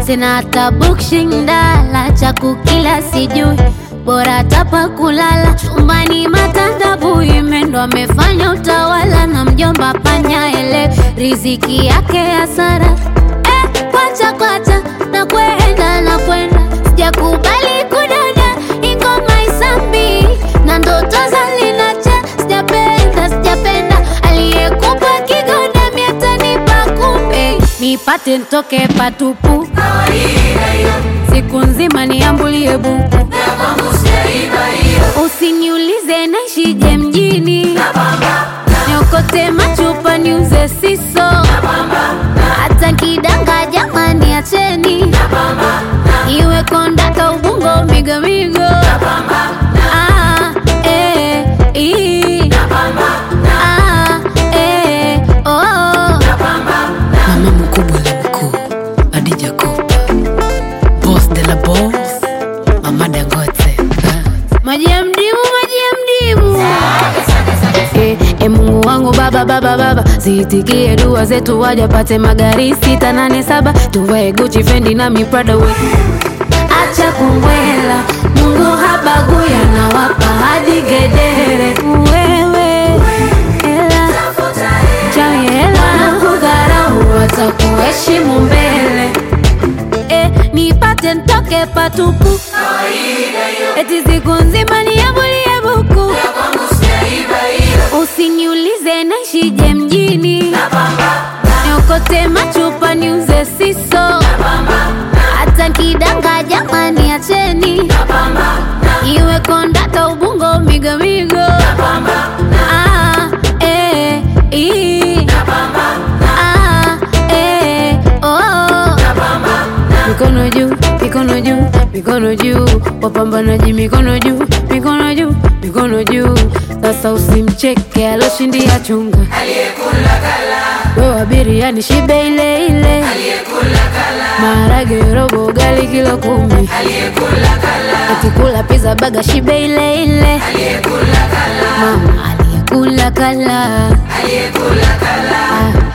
sina hata bukshindala cha kukila sijui bora tapa kulala chumbani matandabu imendo amefanya utawala na mjomba panya ele riziki yake hasara eh, kwacha kwacha na kwenda na kwenda sijakubali kudada ingoma isambi na ndoto zalinacha sijapenda sijapenda aliyekupa kigonda miatanipa kumbe nipate ntoke patupu siku nzima niambulie buku usiniulize naishije mjini niokote machupa niuze siso hata kidanga jamani acheni iwe kondaka ubungo migomigo Ah, eh, ii. Ah, eh, oh. mama mkubwa la mkuu Adija Kopa boss de la boss mama Dangote Ah. maji ya mdimu maji ya mdimu Eh, eh, mungu wangu baba baba baba ziitikie dua zetu wajapate magari sita nane saba tuvae guchi fendi na miprada we acha kumbwela mungu habaguya na wapa hadi gedere wewe hela chawi hela kudharau watakuheshimu mbele eh, nipate ntoke patupu eti siku nzima niambulie buku usiniulize naishije mjini niokote machupa niuze siso hata kidanga jamani acheni iwe kondaka ubungo migomigo Ah, eh, ii. Ah, eh, oh. mikono juu mikono juu mikono juu wapambanaji mikono juu mikono juu mikono juu sasa usimcheke aloshindia chunga wewe biriani shibe ile ile maharage robo ugali kilo kumi atikula pizza baga shibe ile ile mama aliyekula kala Ah,